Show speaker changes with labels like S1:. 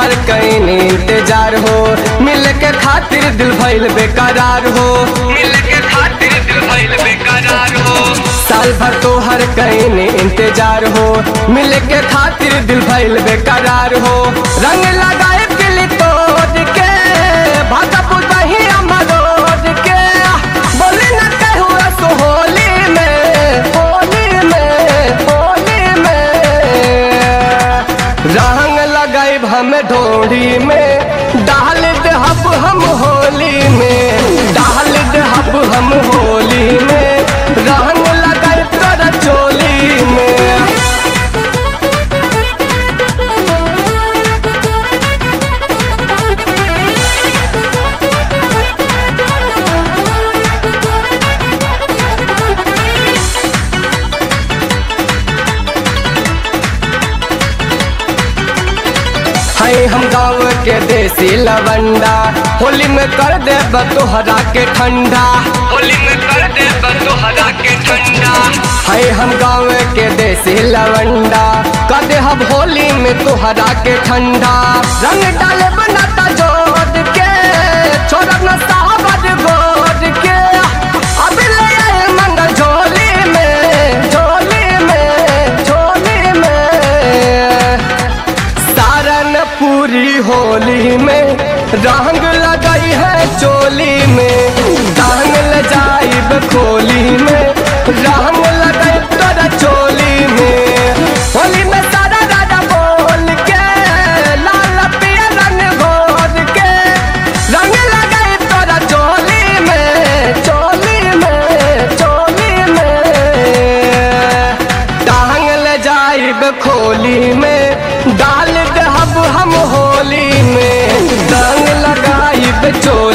S1: तोहर कहीं इंतजार हो मिल के खातिर दिल भइल बेकरार हो
S2: मिल के खातिर दिल भइल बेकरार हो
S1: साल भर तोहर कहीं इंतजार हो मिल के खातिर दिल भइल बेकरार हो रंग लगाए दिल तोड़ के भागा बुझही अमरोड के बोली न कहू सो होली में होली में होली में रंग लगाए हम ढोड़ी में डाल दहब हम होली में डाल दहब हम होली में रंग लगाए तोरा चोली में है हम गाँव के देसी लवंडा होली में कर दे तोहरा के ठंडा
S2: होली में कर दे तोहरा के ठंडा
S1: है हम गाँव के देसी लवंडा कर दे हम होली में तोहरा के ठंडा रंग डाले बनाता जोड़ के छोड़ न सावर गोद के अब ले आए मंगल झोली में झोली में झोली में सारन पूरी होली में रंग लगाई है चोली में रंग ल जाइब खोली में रंग लगाई तोरा चोली में होली में सारा राजा बोल के लाल पिया रंग घोर के रंग लगाई तोरा चोली में चोली में चोली में टांग ले जाइब खोली में डाल दहब हम होली में रंग लगाइब चोली